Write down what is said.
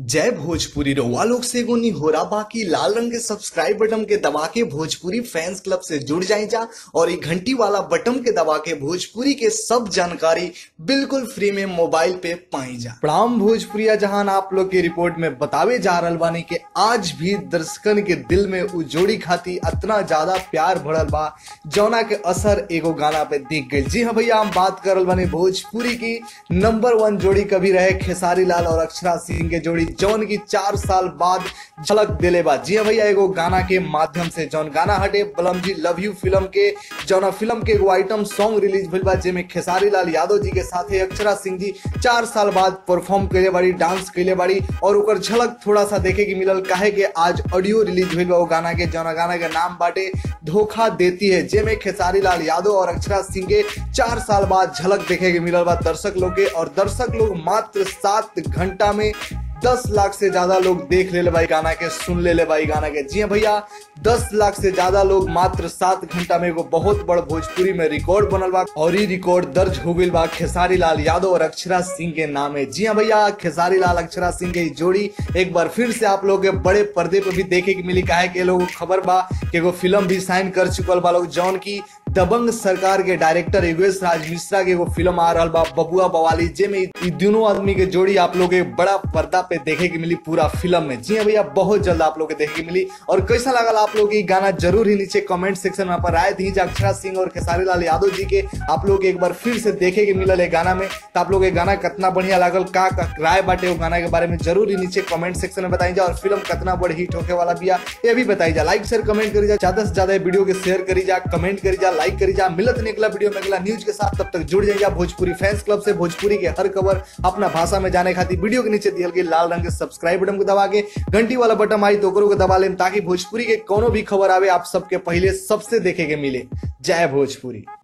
जय भोजपुरी रउआ लोग से एगो निहोरा बाकी लाल रंग के सब्सक्राइब बटन के दबा के भोजपुरी फैंस क्लब से जुड़ जाए जा और ये घंटी वाला बटन के दबा के भोजपुरी के सब जानकारी बिल्कुल फ्री में मोबाइल पे पाई जा प्रणाम भोजपुरिया जहान आप लोग के रिपोर्ट में बतावे जा रहल बानी कि आज भी दर्शकन के दिल में उ जोड़ी खाती इतना ज्यादा प्यार भरल बा जौना के असर एगो गाना पे दिख गई जी हाँ भैया हम बात करल बानी भोजपुरी की नंबर वन जोड़ी कभी रहे खेसारी लाल और अक्षरा सिंह के जोड़ी जौन की चार साल बाद झलक दिले बा जी हाँ भैया एगो गाना के माध्यम से जौन गाना हटे बलम जी लव यू फिल्म के जौना फिल्म के एगो आइटम सॉन्ग रिलीज भइल बा जेमे खेसारी लाल यादव जी के साथे अक्षरा सिंह जी चार साल बाद परफॉर्म कैले बाड़ी डांस कैले बाड़ी और ओकर झलक थोड़ा सा देखे के मिलल काहे के आज ऑडियो रिलीज भइल बा वो गाना के जौना गाना के नाम बाटे धोखा देती है जेमे खेसारी लाल यादव और अक्षरा सिंह के चार साल बाद झलक देखे के मिलल बा दर्शक लोग के और दर्शक लोग मात्र सात घंटा में दस लाख से ज्यादा लोग देख ले भाई गाना के सुन ले भाई गाना के जी हाँ भैया दस लाख से ज्यादा लोग मात्र सात घंटा में एगो बहुत बड़ भोजपुरी में रिकॉर्ड बनल बा और ये रिकॉर्ड दर्ज हो गई बा खेसारी लाल यादव और अक्षरा सिंह के नामे जी हाँ भैया खेसारी लाल अक्षरा सिंह के ई जोड़ी एक बार फिर से आप लोग के बड़े पर्दे पे भी देखे के मिली काहे के लोग खबर बा कि एगो फिल्म भी साइन कर चुकल बा लोग जौन की दबंग सरकार के डायरेक्टर योगेश राज मिश्रा के एगो फिल्म आ रहा बा बबुआ बवाली जेमे ई दोनों आदमी के जोड़ी आप लोग के बड़ा पर्दा पे देखे के मिली पूरा फिल्म में जी हाँ भैया बहुत जल्द आप लोग के देखे के मिली और कैसा लगा आप लोग ये गाना जरूर ही नीचे कमेंट सेक्शन में पर राय दी अक्षरा सिंह और खेसारी लाल यादव जी के आप लोग एक बार फिर से देखे के मिलल है गाना में तो आप लोग ये गाना कितना बढ़िया लागल का का राय बाटे वो गाना के बारे में जरूर ही नीचे कमेंट सेक्शन में बताई जा और फिल्म कितना बड़ हिट होके वाला बिया ये भी बताई जा लाइक शेयर कमेंट करी जा ज्यादा से ज्यादा वीडियो के शेयर करी जा कमेंट करी जा लाइक करी जा मिलत नहीं अगला वीडियो में अगला न्यूज के साथ तब तक जुड़ जाइए भोजपुरी फैंस क्लब से भोजपुरी के हर खबर अपना भाषा में जाने खातिर वीडियो के नीचे दियल गई लाल रंग के सब्सक्राइब बटन को दबा के घंटी वाला बटन आई तो ओकरो को दबा लें ताकि भोजपुरी के कोनो भी खबर आवे आप सबके पहले सबसे देखे के मिले जय भोजपुरी